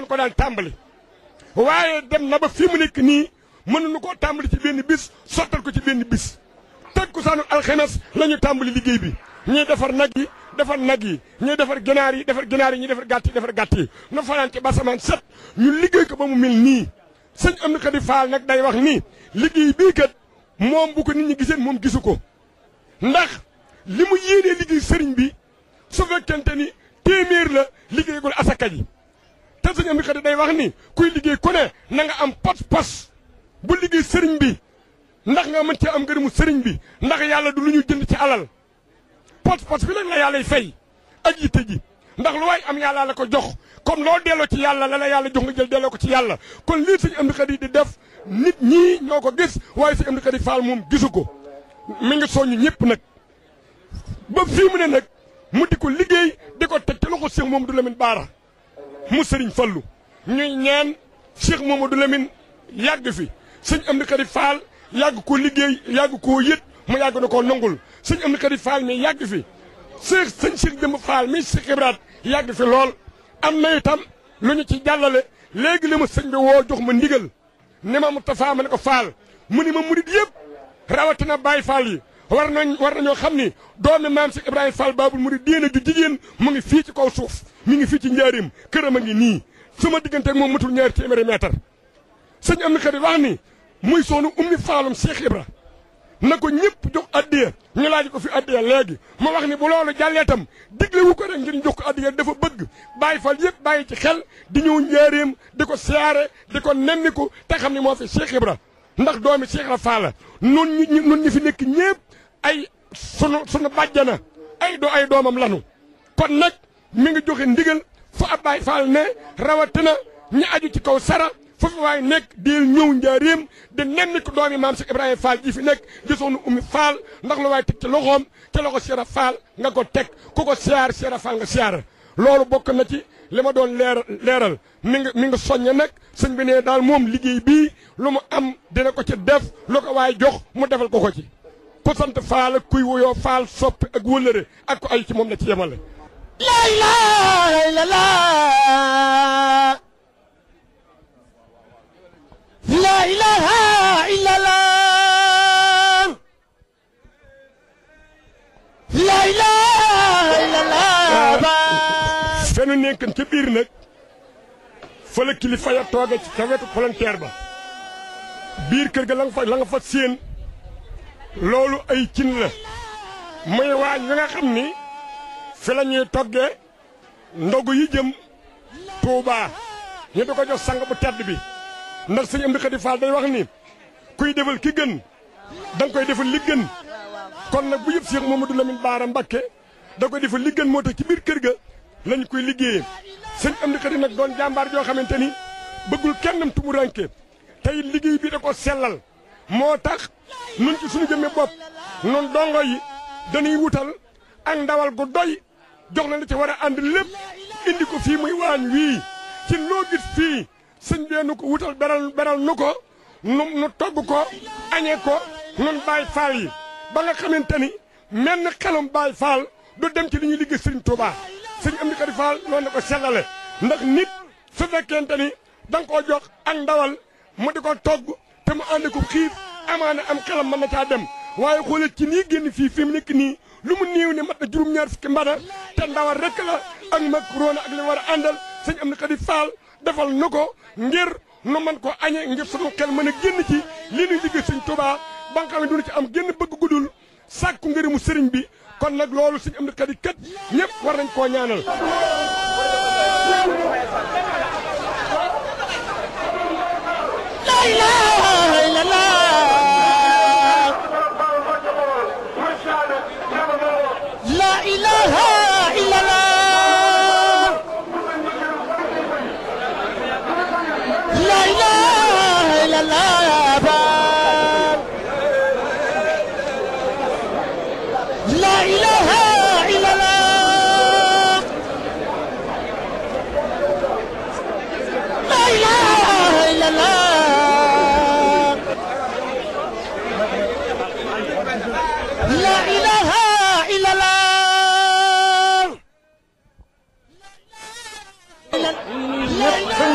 dañ ko daan tàmbali waaye dem na ba fii mu nekk nii mënuñu koo tàmbali ci benn bis sottal ko ci benn bis teg ko saanu alxemes la ñu tàmbali liggéey bi ñuy defar nag yi defar nag yi ñuy defar ginaar yi defar ginaar yi ñuy defar gàtt yi defar gàtt yi nu fanaan ci basamaan set ñu liggéey ko ba mu mel nii sëñ am na ko di faal nag day wax nii liggéey bii kat moom bu ko nit ñi giseen moom gisu ko ndax li mu yéenee liggéey sëriñ bi su fekkente ni téeméer la liggéeygul asaka ji te sëñ am na ko di day wax ni kuy liggéey ku ne na nga am pos-pos bu liggéey sëriñ bi ndax nga mën cee am ngërëmu sëriñ bi ndax yàlla du lu ñu jënd ci alal pos-pos bi nag la yàllay fay ak yitte ji ndax lu waay am yàlla la ko jox comme loo delloo ci yàlla la la yàlla jox nga jël delloo ko ci yàlla kon lii sëñ Amdi Xadi di def nit ñii ñoo ko gis waaye sëñ Amdi Xadi Faal moom gisu ko mi ngi soññu ñëpp nag ba fii mu ne nag mu di ko liggéey di ko teg ci loxo Cheikh Mamadou Lamine Baara mu sëriñ Fallu ñuy ñaan Cheikh Mamadou Lamine yàgg fi sëñ Amdi Xadi Faal yàgg ko liggéey yàgg koo yët mu yàgg na koo nangul sëñ Amdi Xadi Faal mi yàgg fi sëñ sëñ Cheikh Demba Faal mi Cheikh Ibrahima yàgg fi lool am na itam lu ñu ci jàllale léegi li ma sëñ bi woo jox ma ndigal ne ma Moustapha ma ne ko Faal mu ni ma murid yëpp rawatina Baay Faal yi war nañ war nañoo xam ni doomi maam Cheikh Ibrahima Fall Babul murid diine ju jigéen mu ngi fii ci kaw suuf mi ngi fii ci njaarim këram a ngi nii suma diggante ak moom matul ñaari téeméeri mètre sëñ am na xarit wax ni muy soonu ummi Faalum Cheikh Ibra na ko ñëpp jox addiya ñu laaj ko fi addiya léegi ma wax ni bu loolu jàllee tam digle wu ko rek ngir jox ko addiya dafa bëgg bàyyi fal yëpp bàyyi ci xel di ñëw njaareem di ko siyaare di ko nemmiku te xam ne moo fi Cheikh Ibra ndax doomi Cheikh Ibra Fall nun ñi nun ñi fi nekk ñëpp ay sunu sunu bàjjana ay do ay doomam lanu kon nag mi ngi joxe ndigal fu ab Baay Faal ne rawatina ñi aju ci kaw sara foofu waaye nekk di ñëw njaareem di nemmi ko doomi maam Cheikh Ibrahima Fall ji fi nekk gisoonu ummi Fall ndax lu waaye teg ci loxoom ca loxo Cheikh Fall nga ko teg ku ko siyaar Cheikh Fall nga siyaar loolu bokk na ci li ma doon leer leeral mi ngi mi ngi soññe nag sëñ bi ne daal moom liggéey bii lu mu am dina ko ci def lu ko waaye jox mu defal ko ko ci ku sant Fall ak kuy wuyoo Fall soppi ak wëllëre ak ko ay ci moom la ci yemale La ilaha illallah La ilaha illallah La ilaha illallah fenu nekkan ca biir nag fa la kilifa ya tooge ci ca wetu palanteer ba biir kër ga la nga fa la nga fa séen loolu ay cin la muy waañ wi nga xam ni fi la ñuy toggee ndogu yi jëm Touba ñu di ko jox sang bu tedd bi ndax sëñ Amdi Xadi Fall day wax ni kuy defal ki gën da nga koy defal li gën kon nag bu yëpp Cheikh Mamadou Lamine Baara Mbakke da koy defal li gën moo tax ci biir kër ga lañ koy liggéeyee sëñ Amdi Xadi nag doon jàmbaar joo xamante ni bëggul kennam tumuranke tey liggéey bi da ko sellal moo tax nun ci suñu jëmme bopp nun dongo yi dañuy wutal ak ndawal gu doy jox la li ci war a ànd lépp indi ko fii muy waañ wii ci loo gis fii sëñ bee nu ko wutal beral beral nu ko nu nu togg ko añee ko nun Baay Faal yi ba nga xamante ni mel na xelum Baay Faal du dem ci li ñuy liggéey sëriñ Touba sëñ Amdi Xadi Faal loolu na ko sellale ndax nit su fekkente ni da nga koo jox ak ndawal mu di ko togg te mu ànd ko xiif amaana am xelam mën na caa dem waaye xoolal ci nii génn fii fi mu nekk nii lu mu néew ne mat na juróom-ñaar fukki mbana te ndawal rek la ak macaroni ak li war a àndal sëñ Amdi Xadi Faal defal nu ko ngir nu man ko añe ngir sunu xel mën a génn ci lii nuy liggéey sëñ Touba ba nga xam ne du ci am génn bëgg gudul sàkku ngërëmu sëriñ bi kon nag loolu sëñ Amdi Xadi kat ñëpp war nañ koo ñaanal